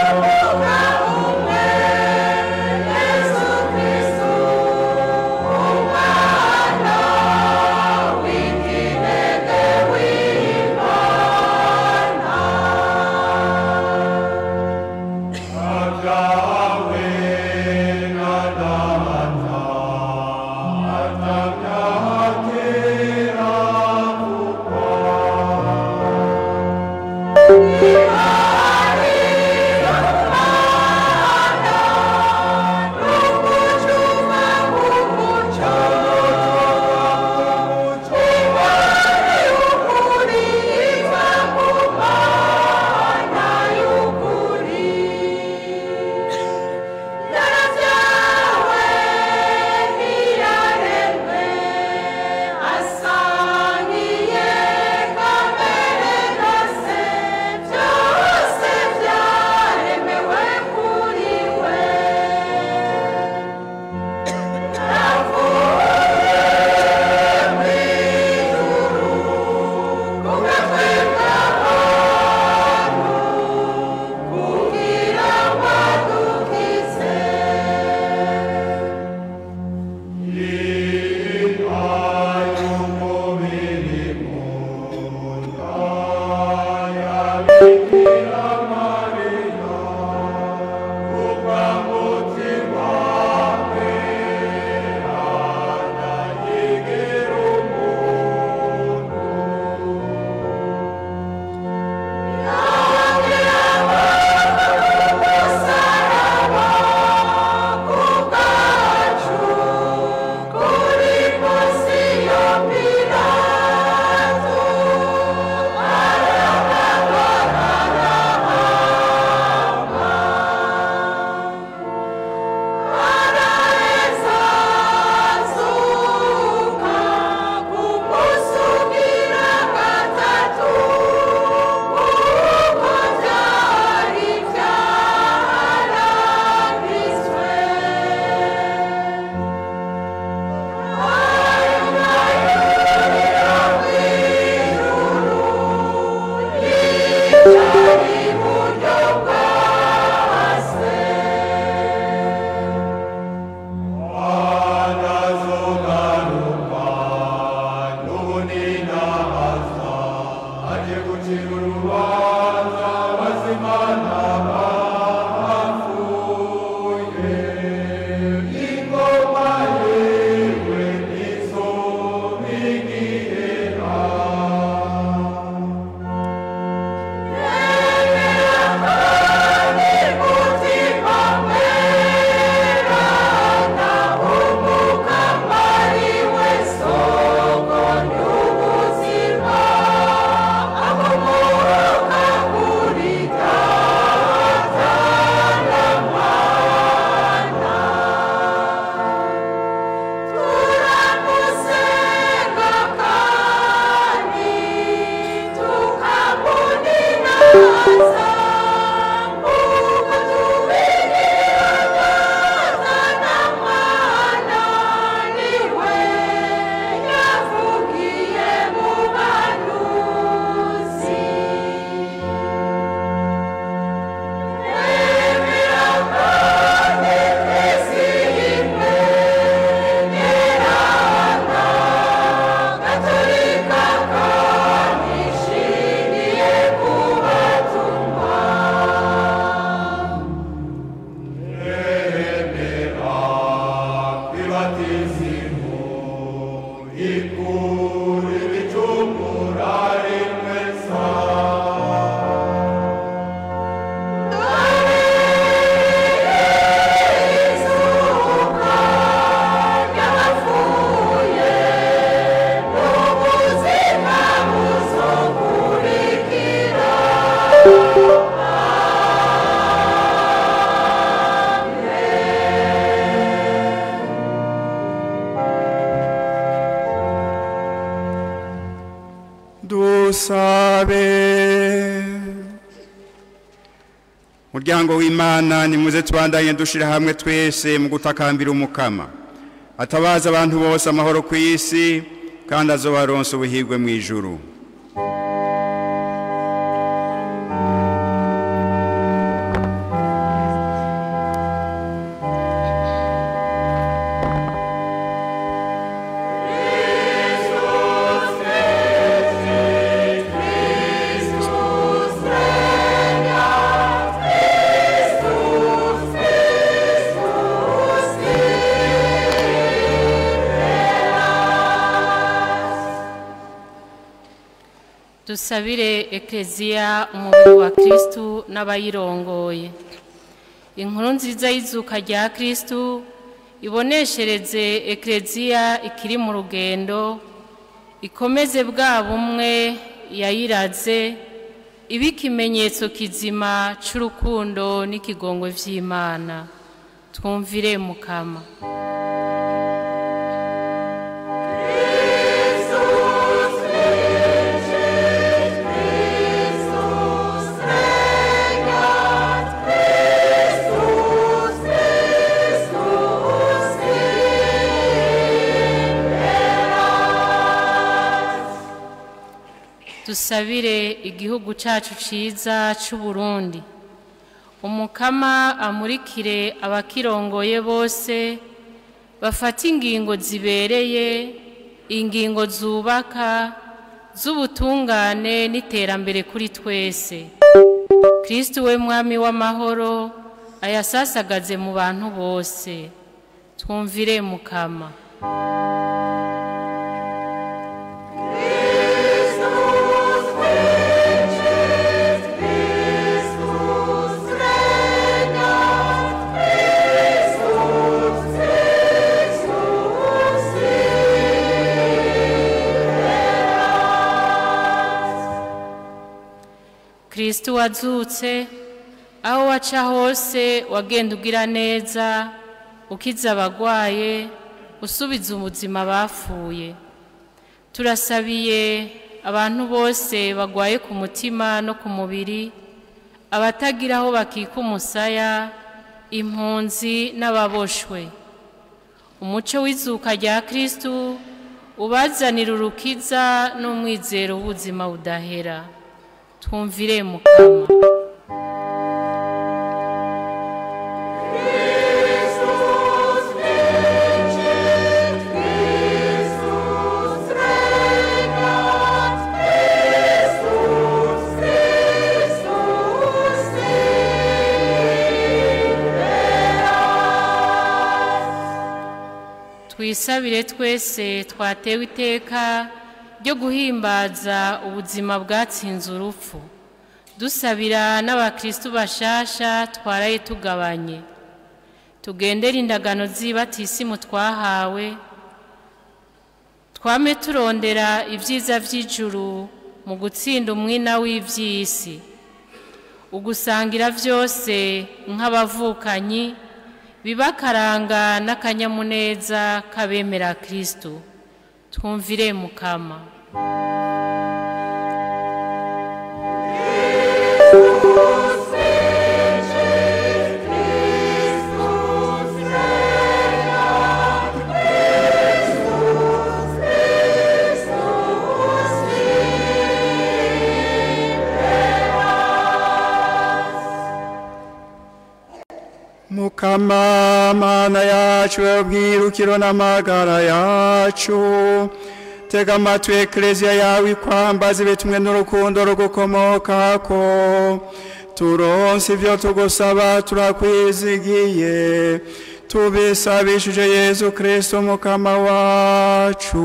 muryango w'imana nimuze tubandanye dushira hamwe twese mu gutakambira umukama atabaza abantu bose amahoro ku isi kandi azobaronsa ubuhirwe mu ijuru dusabire ekeziya umubiri wa kirisitu n'abayirongoye inkuru nziza y'izuka rya kirisitu iboneshereze ekeziya ikiri mu rugendo ikomeze bwa bumwe yayiraze ibe ikimenyetso kizima cy'urukundo n'ikigongwe by'imana twumvire mukama dusabire igihugu cyacu cyiza cy'u Burundi umukama amurikire abakirongoye bose bafata ingingo zibereye ingingo zubaka z'ubutungane n'iterambere kuri twese kirisiti we mwami w'amahoro ayasasagaze mu bantu bose twumvire mukama kirisiti wazutse aho waca hose wagenda ugira neza ukiza abagwaye usubiza ubuzima bapfuye turasabiye abantu bose bagwaye ku mutima no ku mubiri abatagira aho bakika umusaya impunzi n'ababoshwe umuco w'izuka rya kirisitu ubazanira urukiza n'umwizero w'ubuzima budahera twumvire mukama twisabire twese twatewe iteka ryo guhimbaza ubuzima bwatsinze urupfu dusabira n'abakristu bashasha twaraye tugabanye tugendere indagano z'ibatisimu twahawe twame turondera ibyiza by'ijuru mu gutsinda umwina w'iby'isi ugusangira byose nk'abavukanyi bibakaranga n'akanyamuneza k'abemera kirisitu twumvire mukama mukama mana yacu ubwirukiro n'amagara yacu tega amatwi ekereziya yawe ikwambaza ibitumwe n'urukundo rugukomokako turonse ibyo tugusaba turakwizigiye tubisabishije yezu kirisito mukama wacu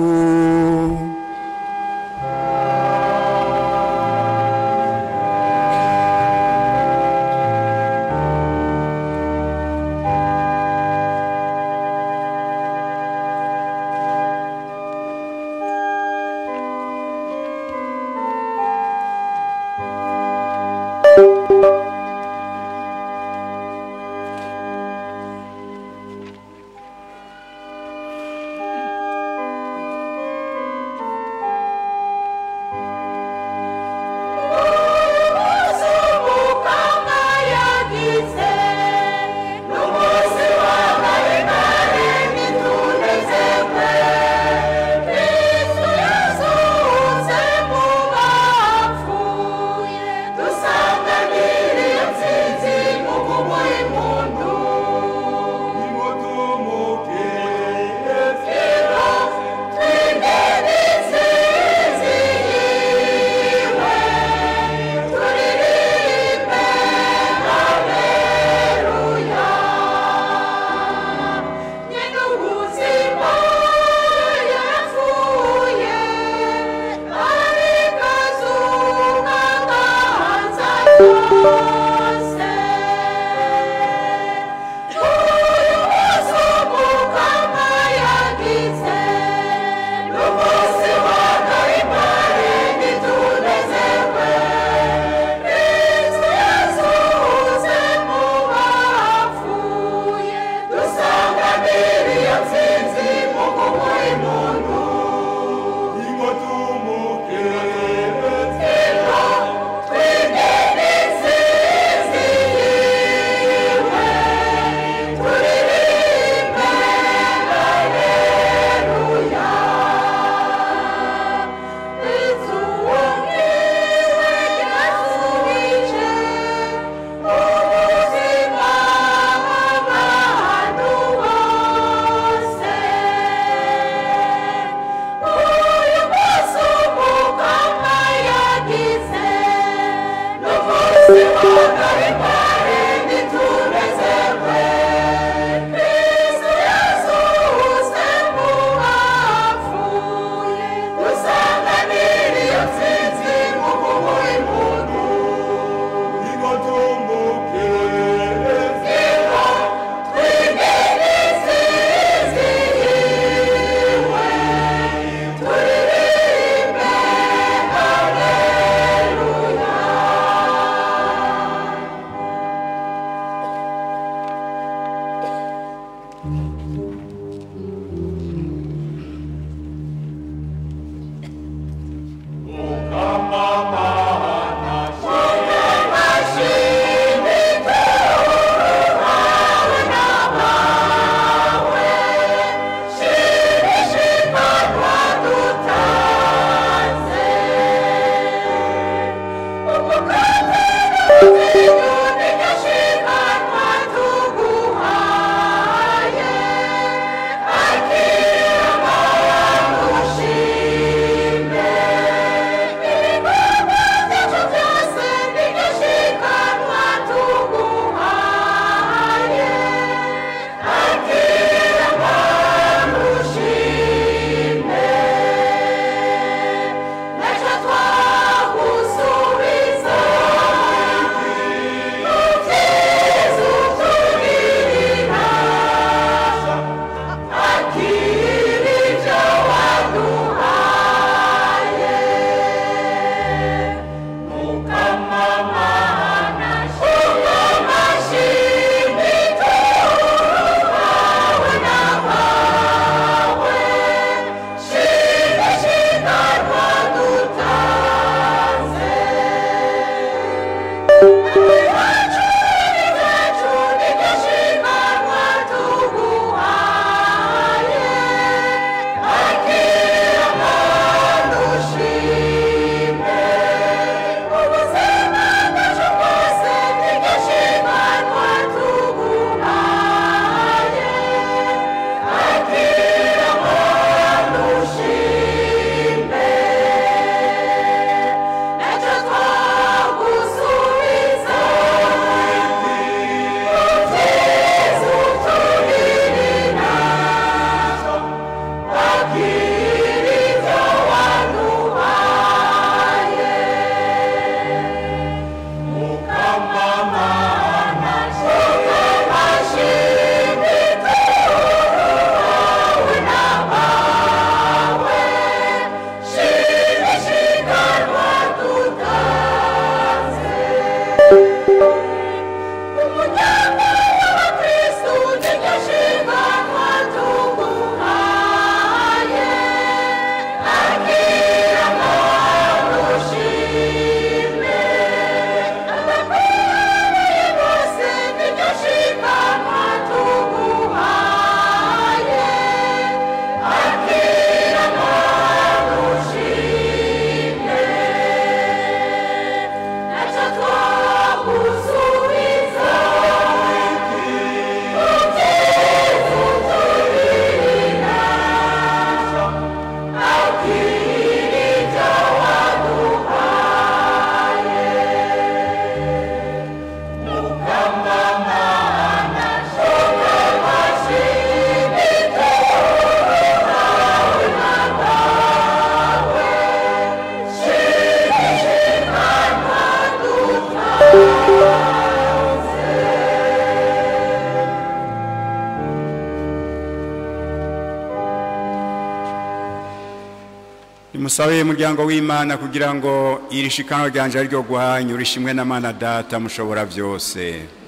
musabe umuryango w'imana kugira ngo iri shikanwa ryanje ari ryo guhanyu rishimwe na mana data mushobora byose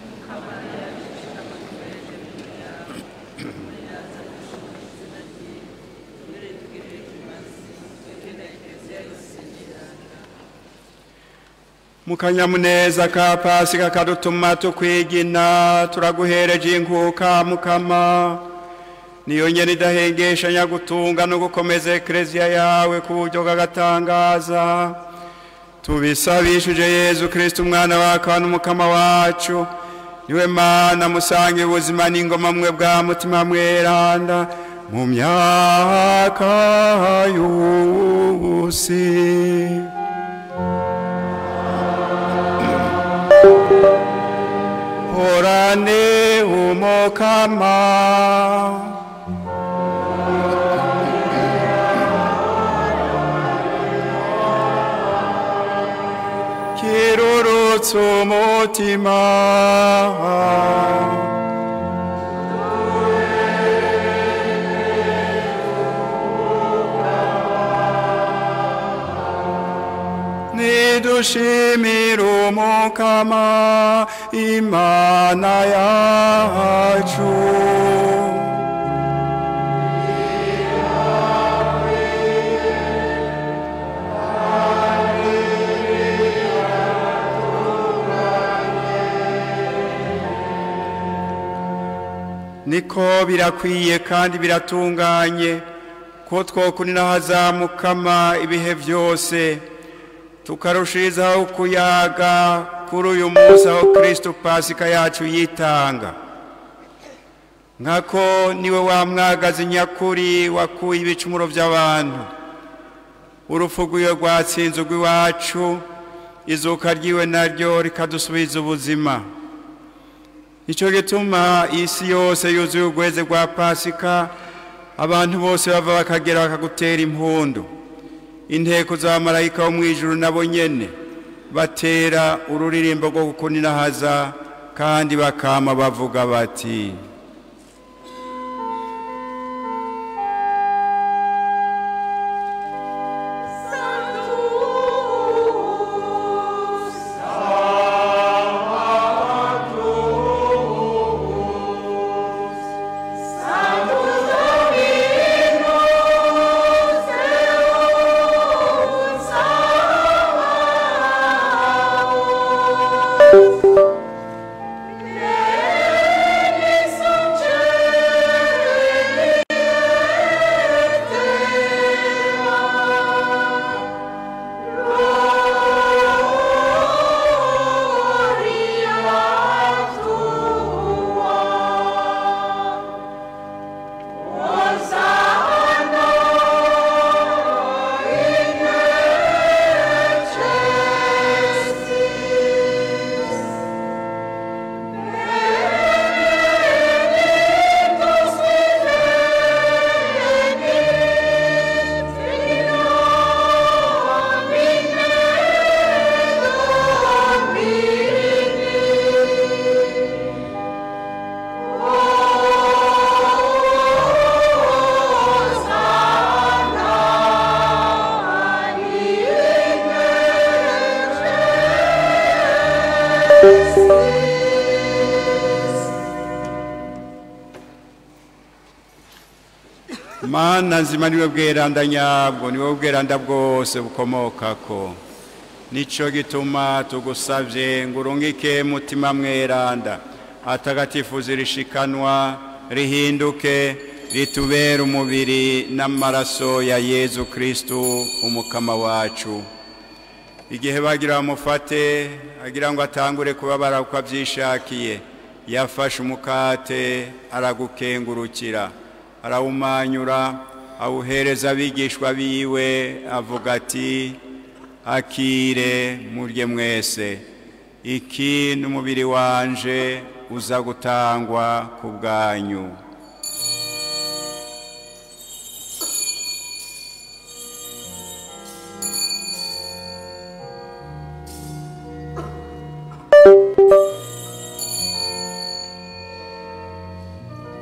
mu kanyamuneza ka pasika kadutuma tukwigina turaguhereje inkuka mukama niyo nyene idahengeshanya gutunga no gukomeza ekereziya yawe ku buryo bw'agatangaza tubisabishije yezu kristo umwana wa kandi umukama wacu niwe mana musange ubuzima n'ingoma mwe bwa mutima mweranda mu myaka yose horane umukama kirurutse umutima nidushimire umukama imana yacu niko birakwiye kandi biratunganye ko twokunira hazamukama ibihe byose tukarushirizaho kuyaga kuri uyu munsi aho kirisito pasika yacu yitanga nkako niwe wamwagaze nyakuri wakuye ibicumuro by'abantu urupfu rw'iwe rwatsinze urw'iwacu izuka ryiwe naryo rikadusubiza ubuzima icyo gituma isi yose yuzuye urweze rwa pasika abantu bose bava bakagera bakagutera impundu inteko za marayika wo mu ijuru nabo nyene batera ururirimbo rwo gukunirahaza kandi bakama bavuga bati mana nzima niwe bweranda nyabwo niwe bweranda bwose bukomokako nicyo gituma tugusabye ngo urungike mutima mweranda atagatifuza rishikanwa rihinduke ritubere umubiri n'amaraso ya yezu kristu umukama wacu igihe bagira bamufate agira ngo atangure kubabara uko abyishakiye yafashe umukate aragukengurukira arawumanyura awuhereza abigishwa biwe avuga ati akire murye mwese iki ni umubiri wanje uza gutangwa ku bwanyu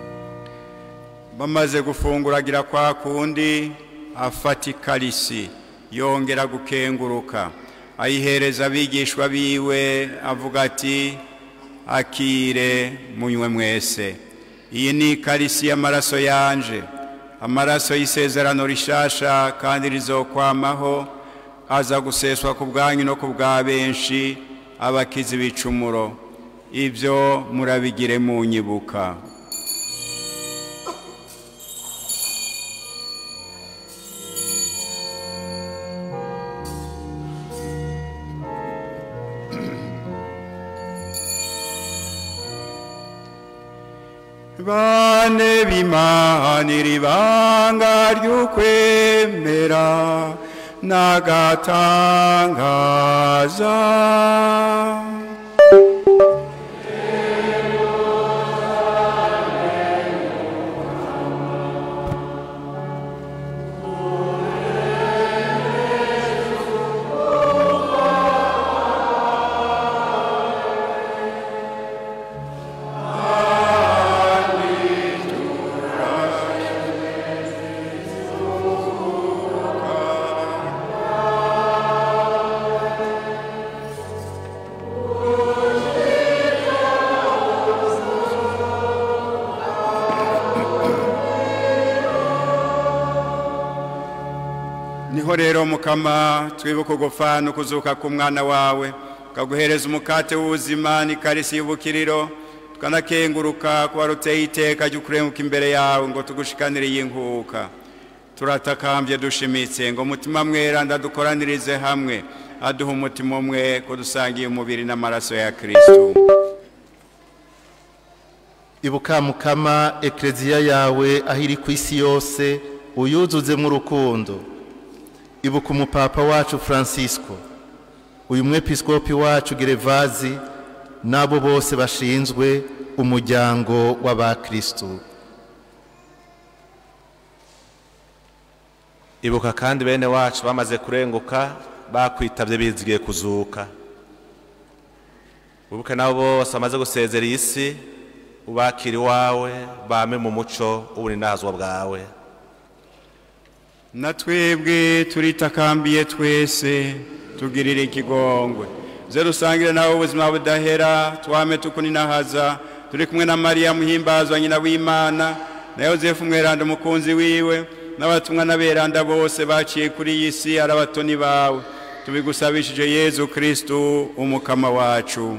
bamaze gufungura agira kwa kundi afata ikarisi yongera gukenguruka ayihereza abigishwa biwe avuga ati akire munywe mwese iyi ni ikarisi y'amaraso yanje amaraso y'isezerano rishasha kandi rizokwamaho aza guseswa ku bwanyu no ku bwa benshi abakizi bicumuro ibyo murabigire mu nyibuka bane b'imanira ibanga ry'ukwemera n'agatangaza niho rero mukama twibuka ugupfa no kuzuka k'umwana wawe ukaguhereza umukate w'ubuzima n'ikarisi y'ubukiriro tukanakenguruka kuba ruteye iteka ryo kurenguka imbere yawe ngo tugushikanire iyi nkuka turatakambye dushimitse ngo umutima mwera ndadukoranirize hamwe aduha umutima umwe ko dusangiye umubiri n'amaraso ya kirisitu ibuka mukama ekereziya yawe aho iri ku isi yose uyuzuzemo urukundo ibuka umupapa wacu francisco uyu mwepiskopi wacu gerevazi n'abo bose bashinzwe umuryango w'abakirisitu ibuka kandi bene wacu bamaze kurenguka bakwitabye bizigiye kuzuka wibuke nabo bose bamaze gusezera iyi si ubakira iwawe bame mu muco w'uburinazwa bwawe na twebwe turitakambiye twese tugirire ikigongwe ze dusangire nawe ubuzima budahera twame tukuninahaza turi kumwe na mariya muhimbazwa nyina w'imana na yozefu mweranda umukunzi wiwe n'abatumwa n'aberanda bose baciye kuri iyi si ari abatoni bawe tubigusabishije yezu kirisitu umukama wacu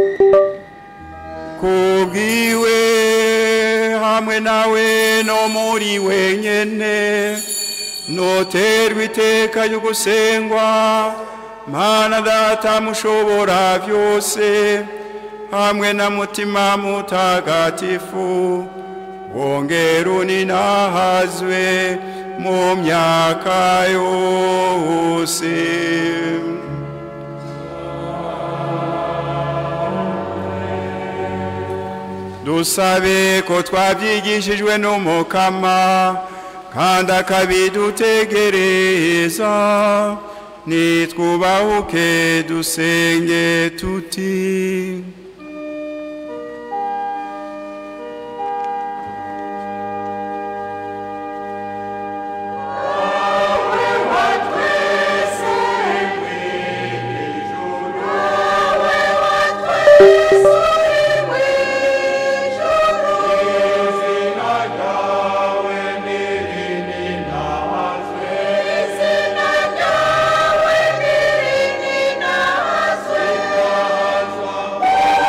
kubwiwe hamwe nawe no muri wenyene noterwa iteka ryo gusengwa mana data mushobora byose hamwe na mutima mutagatifu wongera uninahazwe mu myaka yose dusabe ko twabyigishijwe n'umukama kandi akabidutegereza nitwubahuke dusenge tuti Izina ryawe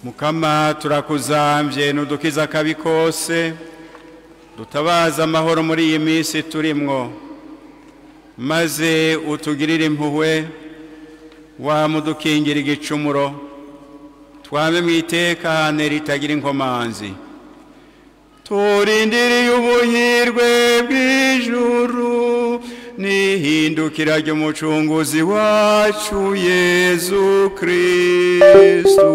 mukama turakuzambye nudukiza akabi kose dutabaza amahoro muri iyi minsi turimwo maze utugirire impuhwe wamudukingira igicumuro twame mu itekane ritagira inkomanzi turindiriye ubuhirwe bw'ijuru n'ihindukira ry'umucunguzi wacu yezu kristu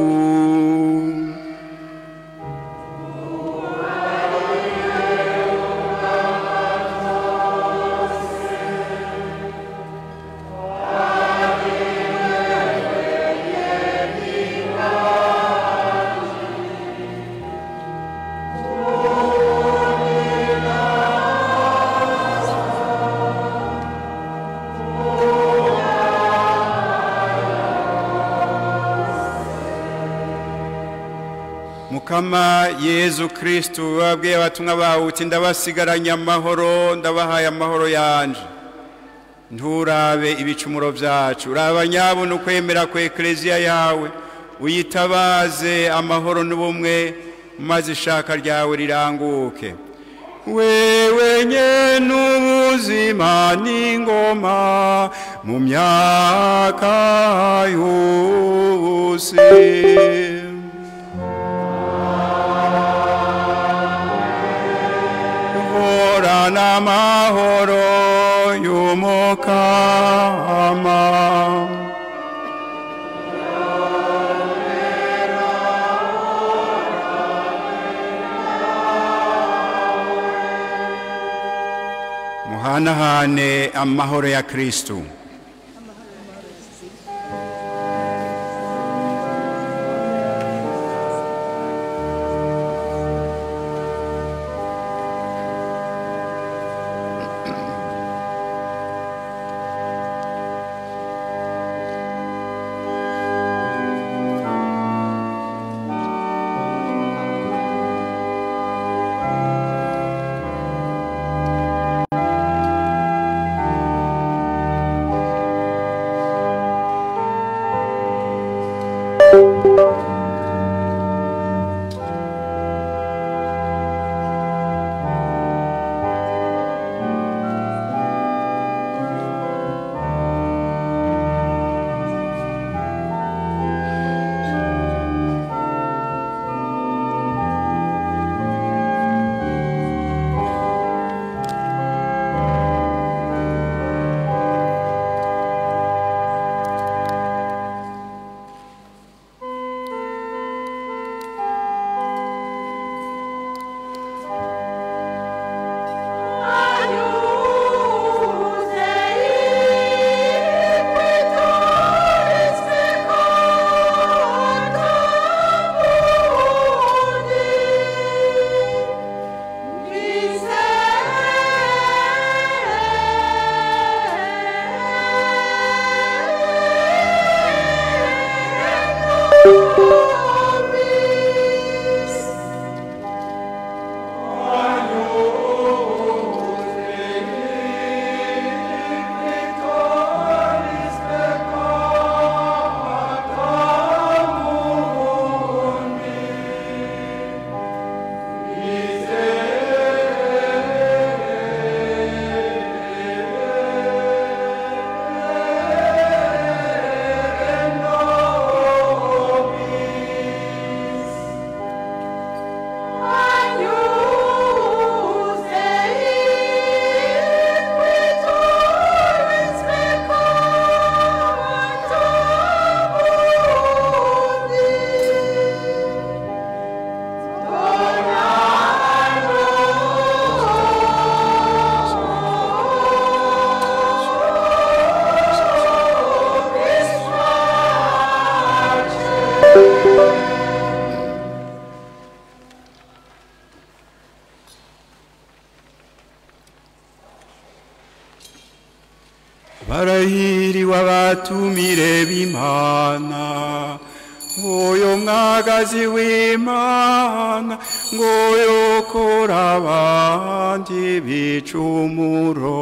mukama yezu kristu wabwiye abatumwa bawe uti ndabasigaranye amahoro ndabahaye amahoro yanje nturabe ibicumuro byacu uraba nyabona ukwemera ku ekereziya yawe uyitabaze amahoro n'ubumwe maze ishaka ryawe riranguke wewe nyene ubuzima n'ingoma mu myaka yose horana amahoro y'umukama muhanahane amahoro ya kristu barahiriwe abatumire b'imana nguyu mwagazi w'imana nguyu ukura abandi bicumuro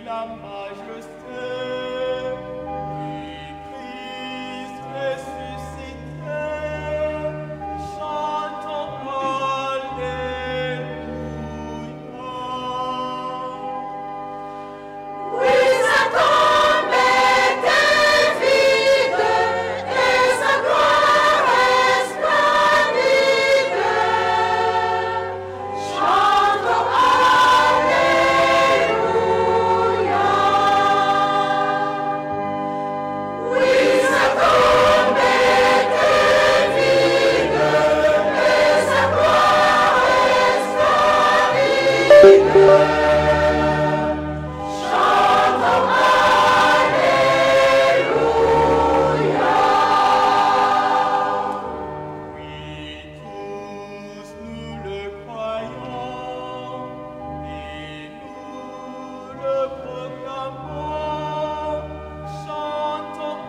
la majesté. Christ ressuscité, chantons Alléluia. Oui, sa tombe était vide et sa gloire resplendide. Chantons Alléluia. Oui, sa tombe était vide et sa gloire resplendide. Chantons Alléluia. Oui, tous nous le croyons et nous le proclamons. Chantons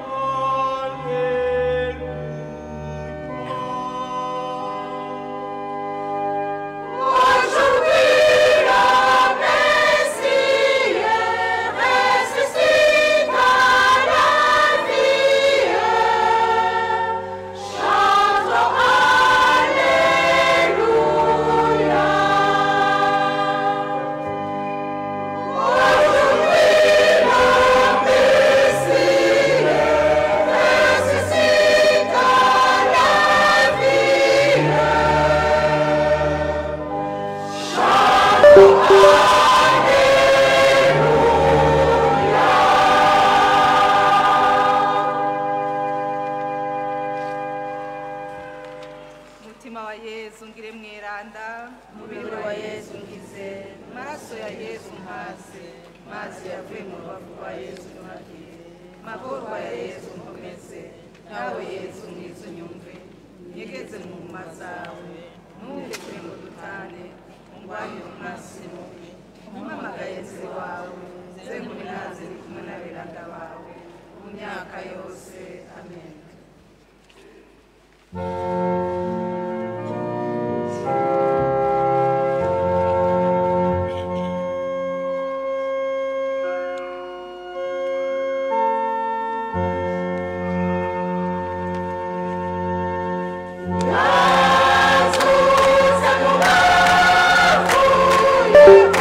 Alléluia. Aujourd'hui le Messie ressuscite à la vie. Chantons Alléluia. Aujourd'hui le Messie ressuscite à la vie. Chantons umutima wa yezu ngire mweranda umubiri wa yezu ngize amaraso ya yezu mpaze mazi yavuye mu rubavu rwa yezu ntuhagire magorwa ya yezu nkomeze nawe yezu mwiza unyumve nyegeze mu nguma zawe ntumve kure mu dutane ungwanire umwasi mubi umpamagaye nzi wawe nze nkumi naze ndi kumwe n'abiranga bawe mu myaka yose amen Azusa mu bavuye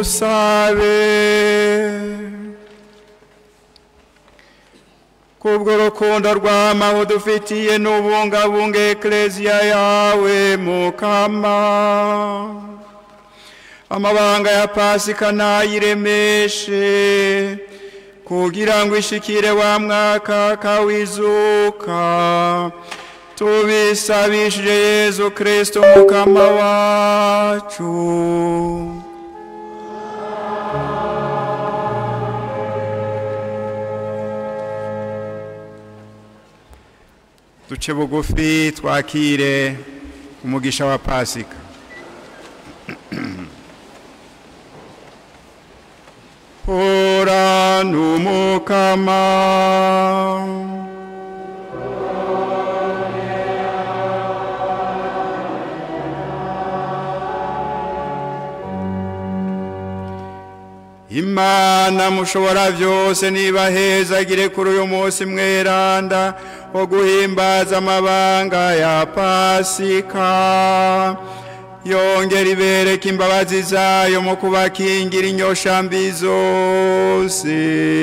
dusabe kubwo rukundo rw'amaho dufitiye n'ubungabunge ekereziya yawe mukama amabanga ya pasika ntayiremeshe kugira ngo ishikire wa mwaka kawizuka tubisabishije yezu kristo mukama wacu duce bugufi twakire umugisha wa pasika hora n'umukama imana mushobora byose niba hezagire kuri uyu munsi mweranda wo guhimbaza amabanga ya pasika yongera ibereka imbabazi zayo mu kubakingira inyoshambi zose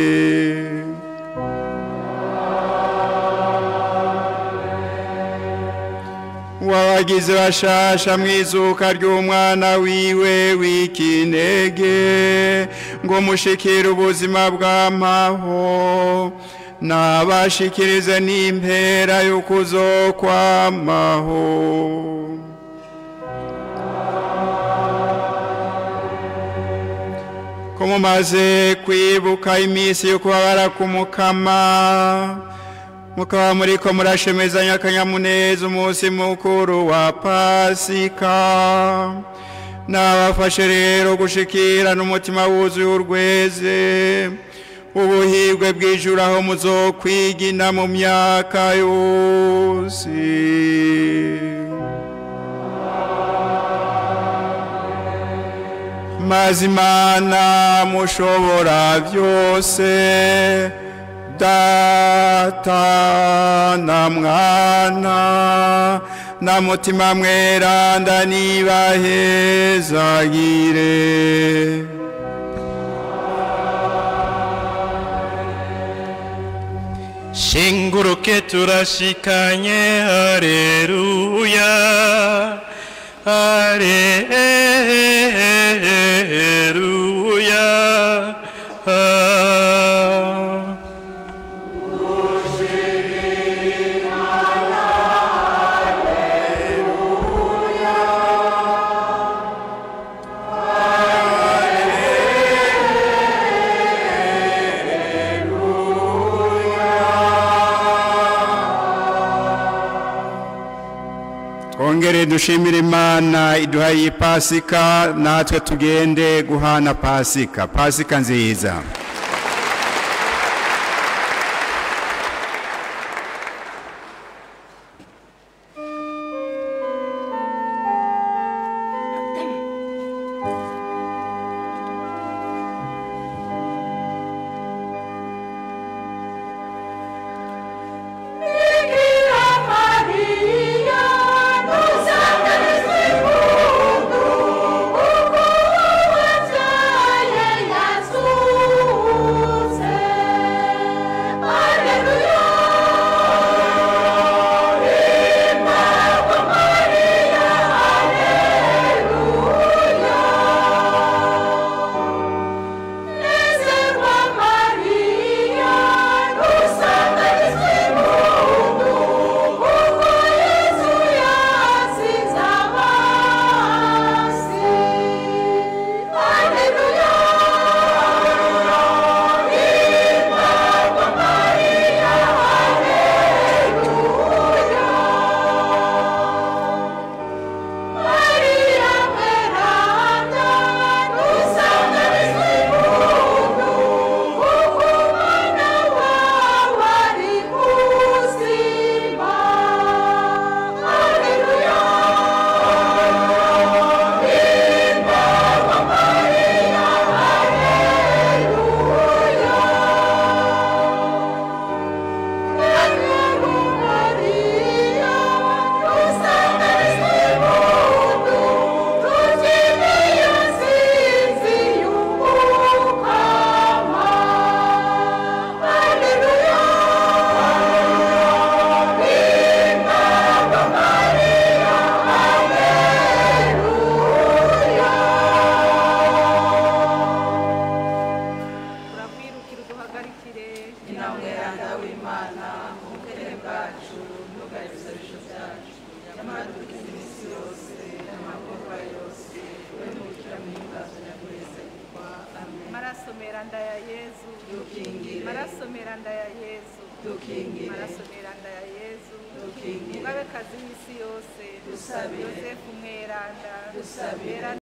wabagize bashasha mu izuka ry'umwana wiwe w'ikinege ngo mushikire ubuzima bw'amaho nabashikirize n'impera y'ukuzokwamaho ko mumaze kwibuka iminsi yo kubabara k'umukama mukaba muri ko murashemezanya akanyamuneza umunsi mukuru wa pasika nabafashe rero gushikirana umutima wuzuye urweze ubuhirwe bw'ijuru aho muzokwigina mu myaka yose maze imana mushobora byose data na mwana na mutima mweranda nibahezagire shinguruke turashikanye hareruya hareruya twongere dushimire imana iduha iyi pasika natwe tugende guhana pasika pasika nziza Bikira Maria, dusanganizwe impundu, kuko wabyaye Yesu. meranda ya yezu Dukingire. maraso meranda ya yezu Dukingire. maraso meranda ya yezu Dukingire. mugabekazi w'isi yose Dusabire. yosefu mweranda Dusabire.